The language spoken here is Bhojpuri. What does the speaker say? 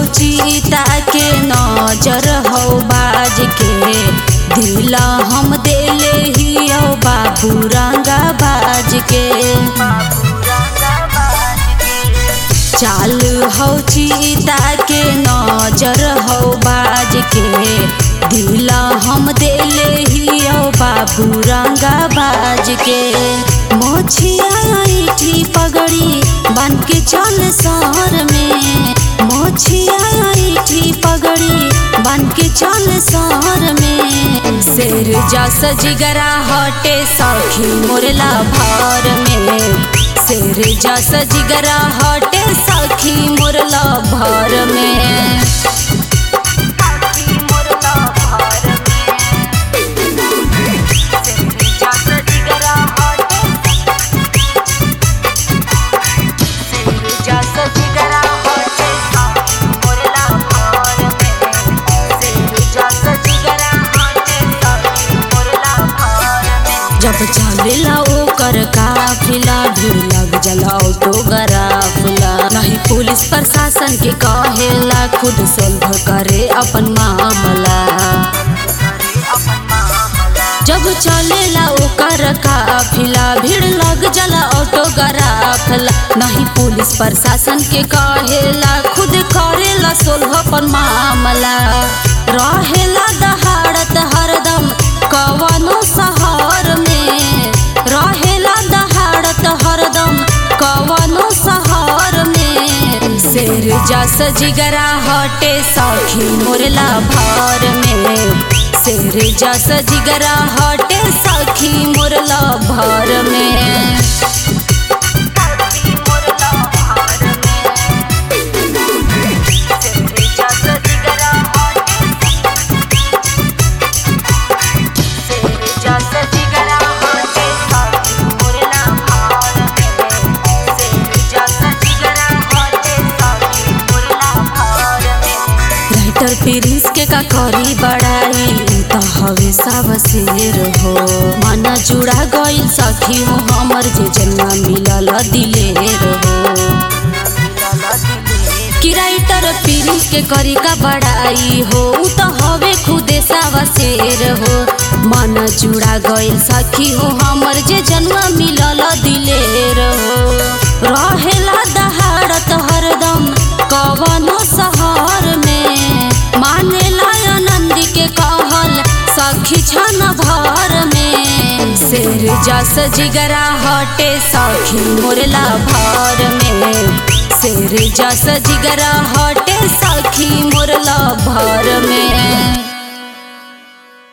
चीता के नजर हो बाज के दिला हम देले ही ओ बाबू रंगा बाज के चाल हो चीता के नजर हो बाज के दिला हम देले ही ओ बाबू रंगा बाज के मोछिया ऐठी पगड़ी बन के चल शहर में मोछिया ऐठी पगड़ी बन के चल शहर में शेर जस जिगरा हटे सखी मोरला भर में शेर जस जिगरा हटे सखी मोरला भर में जब चलेला ओकर काफिला भीड़ लग जला ऑटोग्राफला नहीं पुलिस प्रशासन के कहेला खुद सोल्व करे अपन मामला जब चलेला ओकर काफिला भीड़ लग जला ऑटोग्राफला नहीं पुलिस प्रशासन के कहेला खुद करेला सोल्व अपन मामला रहेला दहाड़त हरदम कवनो शहर में रहेला दहाड़त हरदम कवनो शहर में शेर जस जिगरा हटे सखी मोरला भर में शेर जस जिगरा हटे सखी मोरला भर में राइटर प्रिंस के का करी बड़ाई त हवे सब शेर हो मन जुड़ा गइल सखी हो हमर जे जन्म मिलल दिलेर हो कि राइटर प्रिंस के करी का बड़ाई हो उ त हवे खुदे सब शेर हो मन जुड़ा गइल सखी हो हमर जे जन्म मिलल दिलेर हो रहेला दहाड़त हरदम कवनो शहर में मानेला आनंद के कहल सखी छन भर में शेर जस जिगरा हटे सखी मोरला भर में शेर जस जिगरा हटे सखी मोरला भर में